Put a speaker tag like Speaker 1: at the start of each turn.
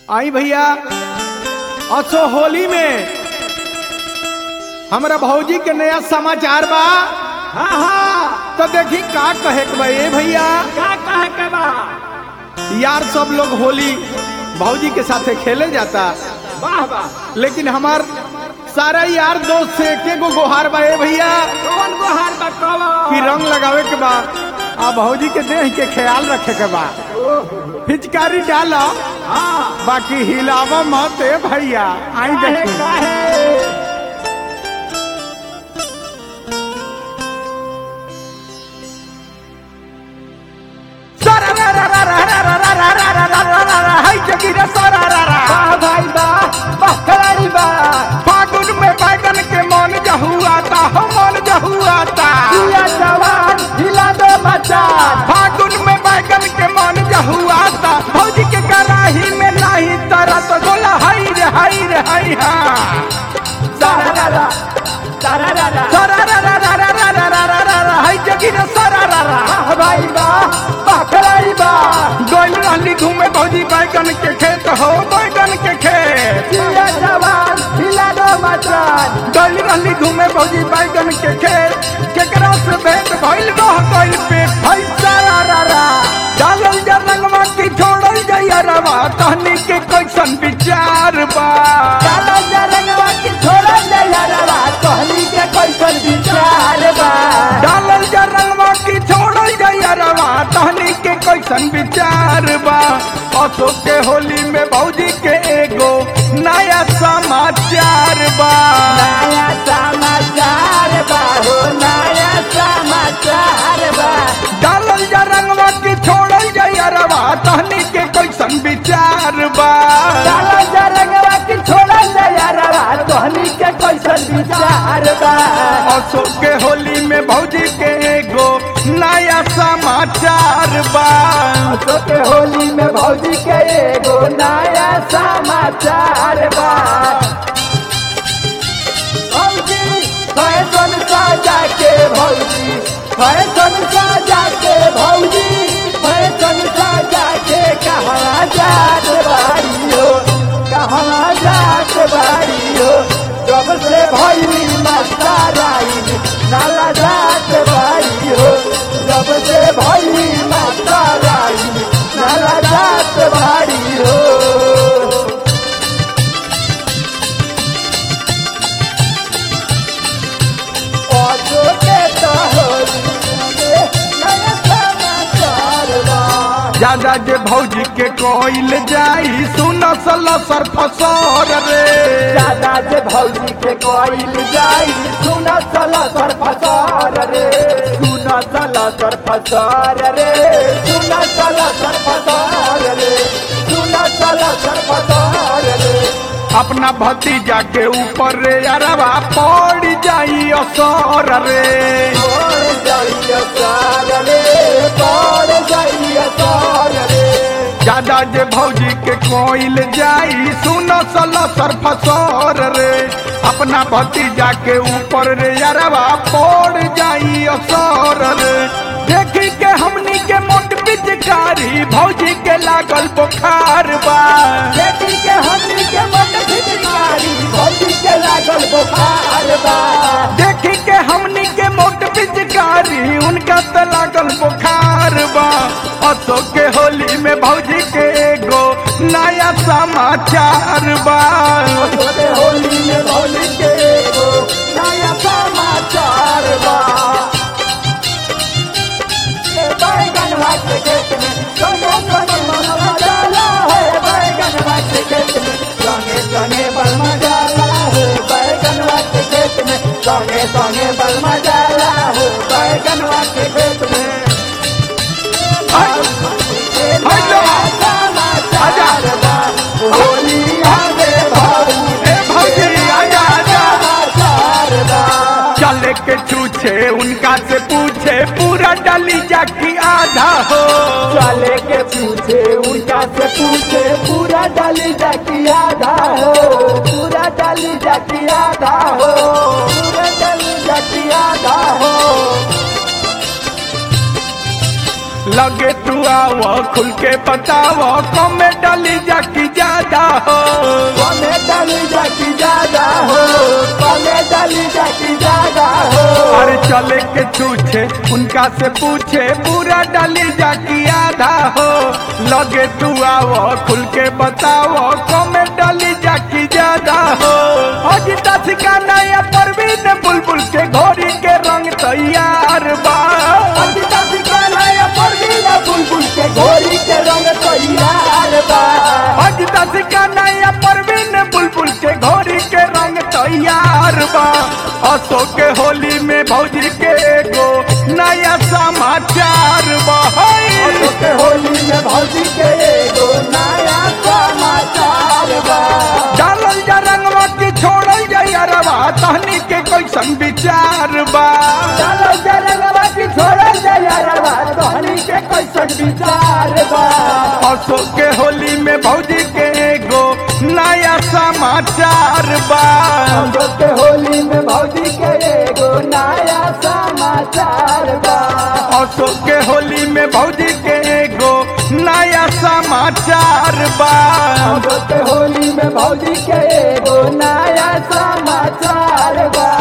Speaker 1: आई भैया असो होली में हमरा भौजी के नया समाचार बा
Speaker 2: हाँ हाँ
Speaker 1: तो देखी का कहे के बा ए भैया
Speaker 2: क्या कहे के बा
Speaker 1: यार सब लोग होली भौजी के साथे खेले जाता
Speaker 2: वाह वाह
Speaker 1: लेकिन हमार सारा यार दोस्त से एक गो गोहार बा ए भैया
Speaker 2: कौन को हार बा
Speaker 1: कि
Speaker 2: कौन
Speaker 1: रंग लगावे के बा आ भौजी के देह के ख्याल रखे के बा पिचकारी डाला
Speaker 2: हाँ
Speaker 1: बाकी हिलावा मत ए भैया आई
Speaker 2: काहे
Speaker 1: देखी
Speaker 2: काहे
Speaker 1: हाय जगीरा सारा रा रा
Speaker 2: वाह भाई वाह वाह खिलाड़ी वाह
Speaker 1: फागुन में बैगन के मन जहुआता हो मन जहुआता
Speaker 2: जिया जवान हिला दो मचान
Speaker 1: फागुन में बैगन के मन जहुआता भौजी के कराही में नाही तरत बोला हाय रे हाय रे हाय हा
Speaker 2: सारा रा रा सारा रा रा
Speaker 1: सारा रा रा रा रा रा रा रा रा रा रा हाय जगीरा सारा रा रा
Speaker 2: वाह भाई वाह वाह खिलाड़ी वाह
Speaker 1: गोल रहली घूमे भौजी बैगन के खेत हो बैगन के खेत
Speaker 2: जिया जवान हिला दो मचान
Speaker 1: गल रहली घूमे भौजी बैगन के खेत केकरा से भेंट भइल रह गइल पे फैसा रा रा रा डालल जा रंगवा की छोड़ल जइया रवा कहनी के कैसन विचार बा
Speaker 2: काला जरंगवा की छोड़ा जया रवा कहली के कैसन विचार बा
Speaker 1: डालल जा रंगवा की छोड़ल जइया रवा कहनी के कैसन विचार बा अशोक के होली में भौजी के एगो नया समाचार बा
Speaker 2: नया समाचार बा हो नया समाचार बा
Speaker 1: डालल जा रंगवा की छोड़ल जइया रवा कहनी के कैसन विचार बा
Speaker 2: काला जरंगवा की छोड़ा जया रवा कहली के कैसन विचार बा
Speaker 1: अशोक के होली में भौजी के एगो नया समाचार बा
Speaker 2: तो के होली में भौजी के एगो नया समाचार बा भौजी फैशन साजा के भौजी फैशन साजा के भौजी फैशन साजा के कहाँ जात बारी हो कहाँ जात बारी हो जब से भैली मस्ताराई नाला जात बारी हो जब से भैली मस्ताराई नाला जात बारी हो
Speaker 1: ज्यादा जे भौजी के कोइल जाई सुन सल सर फसर रे
Speaker 2: दादा जे भौजी के कोइल जाई सुन चल सर फसार रे सुन चल सर फसार रे सुन चल सर फसार रे सुन चल सर फसार रे
Speaker 1: अपना भतीजा के ऊपर रे अरवा पड़ जाई असर रे
Speaker 2: पड़ जाइए सार रे पड़ जाइए सार रे
Speaker 1: ज्यादा जे भौजी के कोइल जाई सुन सल सर फसर रे अपना भतीजा के ऊपर रे अरवा पड़ जाई असर रे देखी के हमनी के मोट पिचकारी भौजी के लागल बुखार बा
Speaker 2: बेटी के हमनी के मन फिटकारी भौजी के लागल बुखार बा
Speaker 1: देखी के हमनी के मोट पिचकारी उनका तो लागल बुखार बा अशोक के होली में भौजी के एगो नया समाचार बा
Speaker 2: छोटे होली में होली के एगो नया समाचार बा ए बैगन भात के खेत में सोने सोने बलमा डाला है बैगन भात के खेत में सोने सोने बलमा डाला है बैगन भात के खेत में सोने सोने बलमा डाला है बैगन भात के खेत में
Speaker 1: हाय लो।
Speaker 2: समाचार बा होली आवे भाऊ
Speaker 1: ए भौजी आजा आजा
Speaker 2: समाचार बा
Speaker 1: चले के छूछे उनका से पूछे पूरा डली जाकी आधा हो
Speaker 2: चले के पूछे उनका से पूछे पूरा डाली जाकी आधा हो पूरा डाली जाकी आधा हो पूरा डाली जाकी आधा हो
Speaker 1: लगे तू आव खुल के बताव कमे डली जाकी ज्यादा हो
Speaker 2: कमे डाली जाकी ज्यादा हो कमे डाली जाकी ज्यादा हो
Speaker 1: अरे चले के छूछे उनका से पूछे पूरा डाली जाकी आधा हो लगे तू आओ खुल के बताओ कमे डाली जाकी ज्यादा हो अजिता सिकाना या परवीन बुलबुल के घोड़ी के रंग तैयार बा
Speaker 2: अंकिता सिकाना या परवीना बुलबुल के घोड़ी के रंग तैयार बा
Speaker 1: अजिता सिकाना या परवीन बुलबुल के घोड़ी के रंग तैयार बा असो के होली में भौजी के एगो नया समाचार बा
Speaker 2: असो के होली में भौजी के एगो नया समाचार बा
Speaker 1: डालल जा रंगवा की छोड़ल जा अरवा तहनी के कैसन विचार बा
Speaker 2: चलो जरगवा की छोड़ल जयरवा तोहनी के कैसन विचार बा
Speaker 1: असो के होली में भौजी के एगो नया समाचार बा
Speaker 2: असो के होली में भौजी के एगो नया समाचार बा
Speaker 1: असो के होली में भौजी के एगो नया समाचार बा
Speaker 2: असो के होली में भौजी के एगो नया समाचार बा